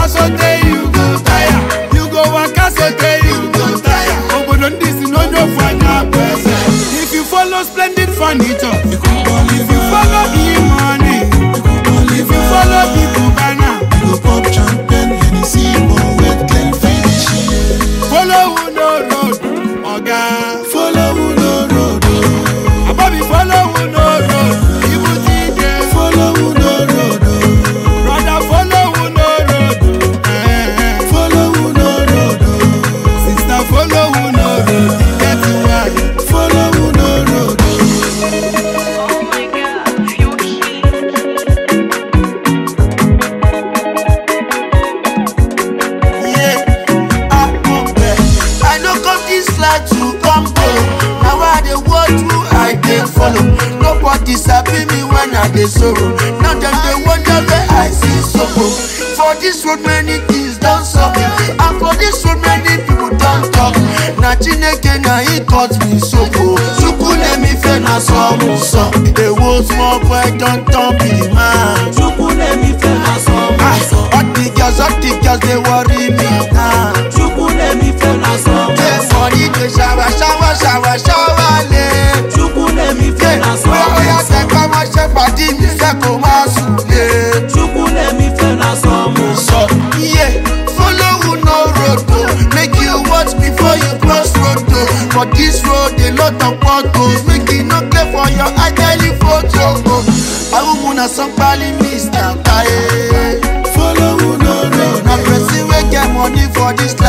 waka sotey you go tire you go waka sotey you go tire obodo ndị si n'onye ofu anya bụ eze if you follow splendid furniture if you follow e-money if you follow people bana Go pop champagne, Hennessy, more wet, clean finish. follow who no road oga Follow who no road, oh. abobi follow who no road ibu ti de follow who no road, oh. brother follow who no road eh, follow who no road, oh. sister follow who no road e get why. follow who no road, oh. Oh my god, you're cute. Yeah, ah, okay. I no come this life to come borrow. Now I dey watch who I dey follow. Nobody sabi me when I dey sorrow. Now dem dey wonder where I see sorrow. For this road many things don sup, and for this road many people don talk. Na Chineke na he cut me so o. Chukwu let me fail na some sọ. Ewo small boy don turn big man. Chukwu let me feel na some Ah, song. all the girls, all the girls dey worry me now. Chukwu let me feel na some Get song. money to shower, shower, shower, shower, lé. Chukwu let me feel na Bóyá bóyá some tẹ song. ká máa ṣe pàdé mi fẹ́ kó máa sùn lé. Chukwu let me feel na some song. Sọ iye follow who no road o, make you watch before you cross road o. For this road a lot of potholes, make e no clear for your ideally photo o. Awúmu na sanpali Mr. Taye. follow who no road, Na oh. person wey get money for this